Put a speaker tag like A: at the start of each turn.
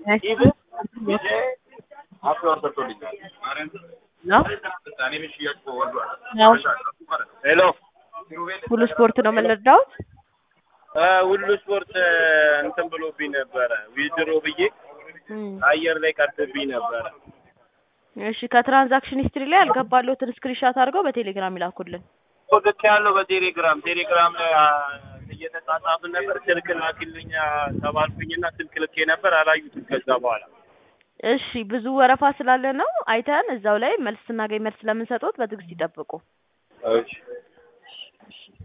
A: ኢቭን አፍሏን ሰጥቶልኛል።
B: ነው ነው
A: ሄሎ
B: ሁሉ ስፖርት ነው የምንረዳውት።
A: ሁሉ ስፖርት እንትን ብሎብኝ ነበረ ዊዝድሮ ብዬ አየር ላይ ቀርቶብኝ ነበረ።
B: እሺ ከትራንዛክሽን ሂስትሪ ላይ ያልገባለሁትን ስክሪንሻት አድርገው በቴሌግራም ይላኩልን።
A: ልክ ያለው በቴሌግራም ቴሌግራም ላይ አ፣ እየተጻጻፍን ነበር። ስልክ ላኪልኝ ተባልኩኝና ስልክ ልኬ ነበር አላዩትም። ከዛ በኋላ
B: እሺ ብዙ ወረፋ ስላለ ነው አይተን እዛው ላይ መልስ ስናገኝ መልስ ስለምንሰጡት በትዕግስት ይጠብቁ።
A: እሺ